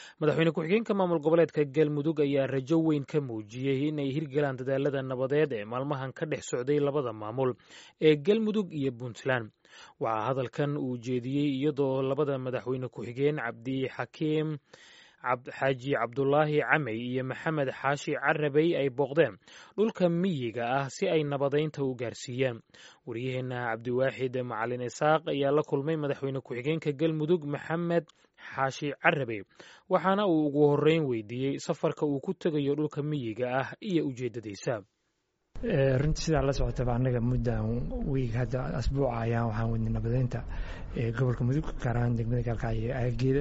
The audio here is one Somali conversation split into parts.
madaxweyne ku-xigeenka maamul goboleedka galmudug ayaa rajo weyn ka muujiyey inay hirgalaan dadaalada nabadeed ee maalmahan ka dhex socday labada maamul ee galmudug iyo puntland waxaa hadalkan uu jeediyey iyadoo labada madaxweyne ku-xigeen cabdixakiim xaaji cabdulaahi camey iyo maxamed xaashi carabey ay booqdeen dhulka miyiga ah si ay nabadeynta u gaarsiiyaan waryaheena cabdiwaaxid macalin isaaq ayaa la kulmay madaxweyne ku-xigeenka galmudug maxamed xaashi carabey waxaana uu ugu horeyn weydiiyey safarka uu ku tegayo dhulka miyiga ah iyo ujeedadiisa runtii sidaa la socotaba annaga muddan wiig hadda asbuuca ayaan waxaan wadnay nabadeynta gobolka mudug gaar ahaan degmada gaalkacyo aageeda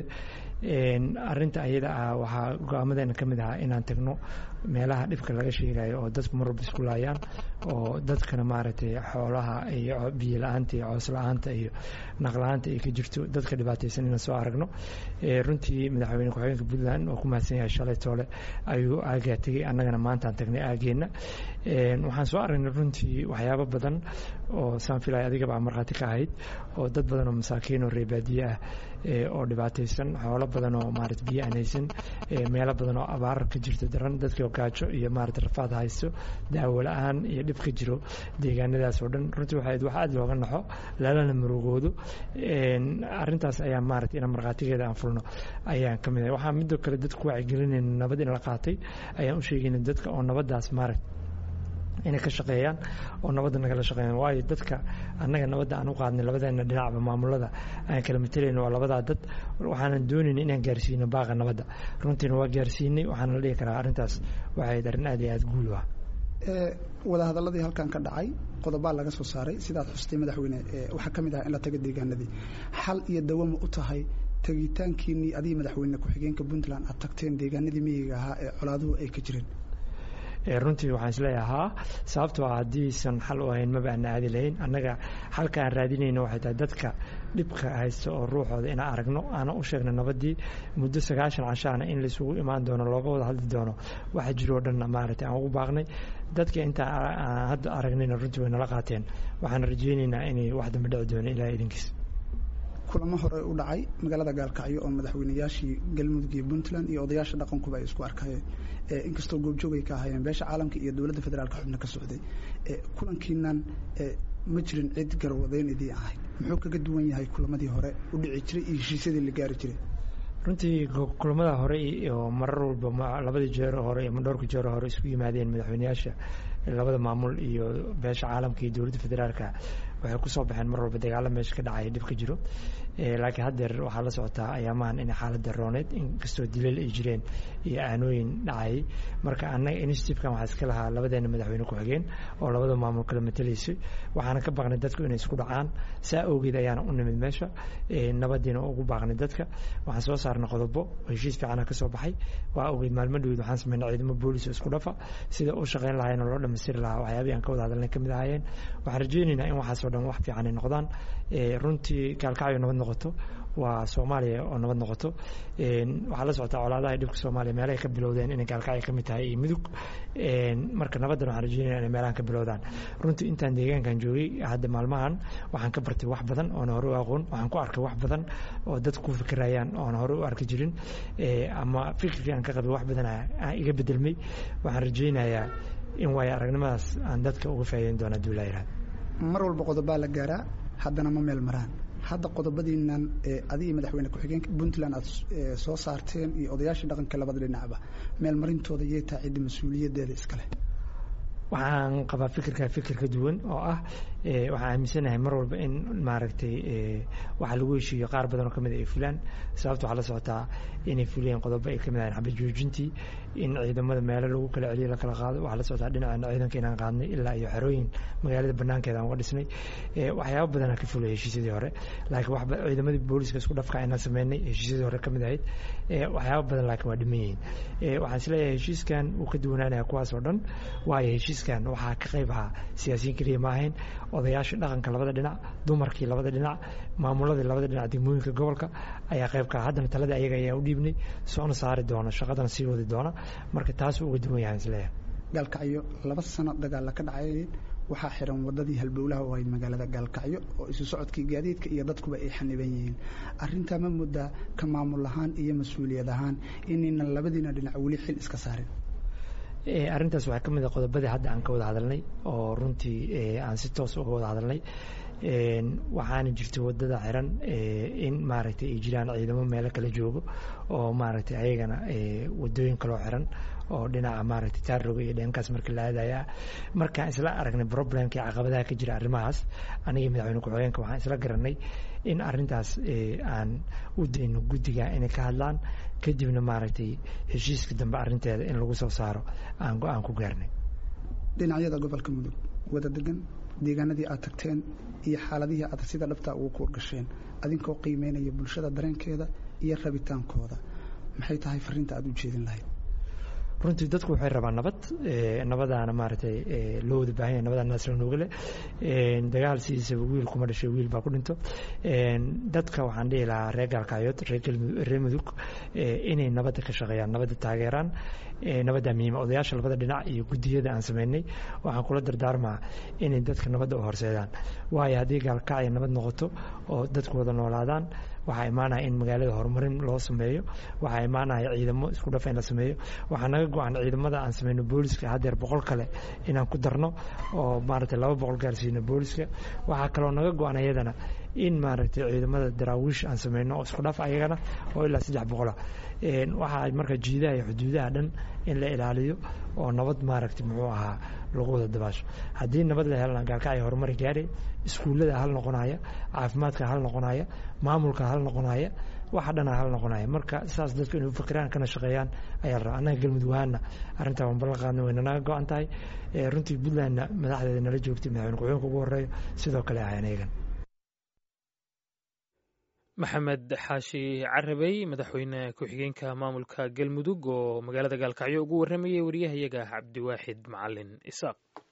arinta ayada ah waxaa go-aamadeena ka mid ahaa inaan tagno meelaha dhibka laga sheegayo oo dadku mar walba isku laayaan oo dadkana maaragtay xoolaha iyo biyo la-aanta iyo coos la-aanta iyo naqla-aanta ay ka jirto dadka dhibaataysan inaan soo aragno runtii madaxweyne ku-xigeenka puntland oo ku mahadsan yahay shalay toole ayuu aagaa tegey annagana maantaan tagnay aageenna waxaan soo aragnay runtii waxyaabo badan oo saan filaya adigaba markhaati ka ahayd oo dad badan oo masaakiin oo reebaadiye ah oo dhibaataysan xoolo badan oo maarata biyo aan haysan meelo badan oo abaar ka jirto daran dadkii gaajo iyo maarata rafaad haysto daawo la-aan iyo dhib ka jiro deegaanadaas oo dhan runtii waxay wax aada looga naxo lalana murugoodo arrintaas ayaa maarata inaan markhaatigeeda aan fulno ayaan ka mid ahay waxaan midoo kale dadku wacyigelinayna nabad in la qaatay ayaan u sheegayna dadka oo nabaddaas maarata inay ka shaqeeyaan oo nabadda nagala shaqeeyaan waayo dadka annaga nabadda aan u qaadnay labadeena dhinacba maamulada aan kala matalayno waa labadaa dad waxaanan doonayna inaan gaarsiino baaqa nabadda runtiina waa gaarsiinay waxaana la dhihi karaa arrintaas waxay ahayd arrin aad iyo aada guul ah wadahadaladii halkan ka dhacay qodobaa laga soo saaray sidaad xustay madaxweyne waxaa ka mid ah in la tago deegaanadii xal iyo dawama u tahay tegitaankiinii adigii madaxweyne ku-xigeenka puntland aad tagteen deegaanadii miyiga ahaa ee colaaduhu ay ka jireen runtii waxaan isleeyahay haa sababtoo ah haddiisan xal u ahayn maba aan aadi lahayn annaga xalka aan raadinayno waxay tahay dadka dhibka haysta oo ruuxooda inaan aragno aanan u sheegno nabaddii muddo sagaashan cashaana in laisugu imaan doono looga wada hadli doono waxa jiroo dhanna maaragtay aan ugu baaqnay dadka intaan aan hadda aragnayna runtii way nala qaateen waxaan rajaynaynaa inay wax dambe dhici doono ilaa idinkiis kulamo hore u dhacay magaalada gaalkacyo oo madaxweynayaashii galmudug iyo puntland iyo odayaasha dhaqankuba ay isku arkayeen inkastoo goobjoogay ka ahaayeen beesha caalamka iyo dowladda federaalka xubno ka socday kulankiinan ma jirin cid garwadeyn idii ahayd muxuu kaga duwan yahay kulamadii hore u dhici jiray iyo heshiisyadii la gaari jiray runtii kulamada hore oo marar walba labadii jeero hore iyo dhowrka jeero hore isku yimaadeen madaxweynayaasha labada maamul iyo beesha caalamka iyo dowladda federaalka waxay kusoo baxeen mar walba dagaalo meesha ka dhacaya dhib ka jiro laakiin haddeer waxaa la socotaa ayaamahan inay xaaladda rooneyd inkastoo dileel ay jireen iyo aanooyin dhacayay marka annaga initiative-kan waxaa iska lahaa labadeena madaxweyne ku-xigeen oo labada maamul kala matalaysay waxaana ka baaqnay dadku inay isku dhacaan saa awgeed ayaana u nimid meesha nabadiina ugu baaqnay dadka waxaan soo saarnay qodobo oo heshiis fiicana ka soo baxay waa awgeed maalmo dhaweyd waxaan sameynay ciidamo boolis oo isku dhafa sida u shaqeyn lahayen oo loo dhammaystiri lahaa waxyaabihii aan ka wada hadalnay ka mid ahaayeen waxaan rajaynaynaa in waxaasoo dhan wax fiican ay noqdaan runtii gaalkacyo nabad noqoto waa soomaaliya oo nabad noqoto waxaa la socotaa colaadaha dhibka soomaaliya meelahay ka bilowdeen inay gaalkacyo ka mid tahay iyo mudug marka nabaddan waxaan rajeynaya inay meelahan ka bilowdaan runtii intaan deegaankan joogay hadda maalmahan waxaan ka bartay wax badan oona hore u aqoon waxaan ku arkay wax badan oo dad ku fikirayaan oona hore u arki jirin ama fikirkii aan ka qabay wax badan aan iga bedelmay waxaan rajeynayaa in waayo aragnimadaas aan dadka uga faa'iideyn doona haduu laa yihahdo mar walba qodobaa la gaaraa haddana ma meel maraan hadda qodobadiinan adigii madaxweyne ku-xigeenka puntland aad soo saarteen iyo odayaashii dhaqanka labada dhinacba meel marintooda yay tahay cidda mas-uuliyaddeeda iskale waxaan qabaa fikirkaa fikir ka duwan oo ah waxaan aaminsanahay mar walba in maaragtay waxa lagu heshiiyo qaar badan oo kamid ay fulaan sababta waxaa la socotaa inay fuliyeen qodobo ay kamid ahayn xabad joojintii in ciidamada meelo lagu kala celiyo la kala qaado waxaa la socotaa dhinaceena ciidanka inaan qaadnay ilaa iyo xerooyin magaalada banaankeeda aan uga dhisnay waxyaabo badanaa ka fulay heshiisyadii hore laakiin waxba ciidamadii booliska isku dhafka inaan sameynay heshiisyadii hore kamid ahayd waxyaabo badan laakiin waa dhiman yihiin waxaan isleeyahay heshiiskan uu ka duwanaanaya kuwaas oo dhan waayo heshiiskan waxaa ka qayb ahaa siyaasiyiin keliya ma ahayn odayaashii dhaqanka labada dhinac dumarkii labada dhinac maamuladii labada dhinac degmooyinka gobolka ayaa qayb ka haddana taladii ayaga ayaa u dhiibnay soona saari doona shaqadana sii wadi doona marka taasuu uga duwan yahay isleeyahay gaalkacyo laba sano dagaalla ka dhacay waxaa xiran wadadii halbowlaha u ahayd magaalada gaalkacyo oo isu socodkii gaadiidka iyo dadkuba ay xaniban yihiin arintaa ma muddaa ka maamul ahaan iyo mas-uuliyad ahaan inaynan labadiina dhinac weli xil iska saarin arrintaas waxaa ka mid a qodobadii hadda aan ka wada hadalnay oo runtii aan si toos uga wada hadalnay waxaana jirta wadada xiran in maaragtay ay jiraan ciidamo meelo kala joogo oo maaragtay ayagana wadooyin kaloo xiran oo dhinaca maaragtay taarroga iyo dheenkaas markii la aadaya markaan isla aragnay problemka iyo caqabadaha ka jira arrimahaas aniga madaxweyne ku-xigeenka waxaan isla garanay in arrintaas aan u dayno guddiga inay ka hadlaan kadibna maaragtay heshiiska dambe arrinteeda in lagu soo saaro aan go-aan ku gaarnay dhinacyada gobolka mudug wada degan deegaanadii aad tagteen iyo xaaladihii aad sida dhabtaa ugu kuur gasheen adinkoo qiimeynaya bulshada dareenkeeda iyo rabitaankooda maxay tahay fariinta aad u jeedin lahayd runtii dadku waxay rabaan nabad nabadaana maaragtay loo wada baahan yahay nabadaa naasla noogale dagaal sidiisaba wiil kuma dhashay wiil baa ku dhinto dadka waxaan dhihi lahaa reer gaalkacyood reer mudug inay nabadda ka shaqeeyaan nabadda taageeraan nabaddaa muhiima odayaasha labada dhinac iyo guddiyada aan sameynay waxaan kula dardaarmaa inay dadka nabadda u horseedaan waayo haddii gaalkacya nabad noqoto oo dadku wada noolaadaan waxaa imaanaya in magaalada horumarin loo sameeyo waxaa imaanaya ciidamo isku dhafa in la sameeyo waxaa naga go-an ciidamada aan sameyno booliska haddeer boqol kale inaan ku darno oo maaragtay laba boqol gaarsiino booliska waxaa kaloo naga go-an ayadana in maaragtay ciidamada daraawiish aan sameyno oo isku dhaf ayagana oo ilaa saddex boqola waxaa marka jiidaha iyo xuduudaha dhan in la ilaaliyo oo nabad maaragtay muxuu ahaa lagu wada dabaasho haddii nabad la helana gaalkacya horumari gaadhay iskuullada hal noqonaya caafimaadka hal noqonaya maamulka hal noqonaya waxa dhana hal noqonaya marka saas dadku inay ufikiraan kana shaqeeyaan ayaa la rabaa annaga galmudug ahaana arrintaa waan ballan qaadna wayna naga go-an tahay runtii puntlandna madaxdeeda nala joogtay madaxweyne ku-xigeenka ugu horeeyo sidoo kale ahayn ayagan maxamed xaashi carabey madaxweyne ku-xigeenka maamulka galmudug oo magaalada gaalkacyo ugu warramayay wariyahayaga cabdiwaaxid macalin isaaq